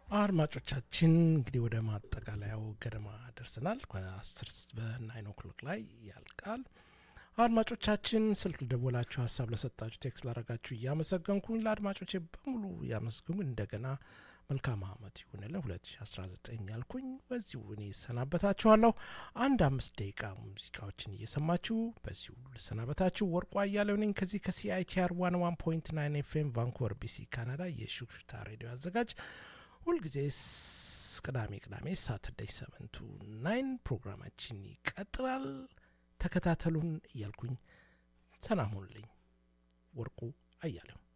አድማጮቻችን እንግዲህ ወደ ማጠቃለያው ገደማ ደርሰናል። ከአስር በናይን ኦክሎክ ላይ ያልቃል። አድማጮቻችን ስልክ ደወላችሁ ሀሳብ ለሰጣችሁ ቴክስት ላረጋችሁ እያመሰገንኩኝ ለአድማጮቼ በሙሉ እያመሰገንኩ እንደገና መልካም አመት ይሁንልን 2019 ያልኩኝ በዚሁ እኔ ይሰናበታችኋለሁ። አንድ አምስት ደቂቃ ሙዚቃዎችን እየሰማችሁ በዚሁ ልሰናበታችሁ። ወርቁ አያሌው ነኝ ከዚህ ከሲአይቲአር ዋን ዋን ፖይንት ናይን ኤፍኤም ቫንኩቨር ቢሲ ካናዳ የሹክሹክታ ሬዲዮ አዘጋጅ ሁልጊዜ ቅዳሜ ቅዳሜ ሳተርዳይ ሰቨንቱ ናይን ፕሮግራማችን ይቀጥላል። ተከታተሉን እያልኩኝ ሰላም ሁኑልኝ። ወርቁ አያሌው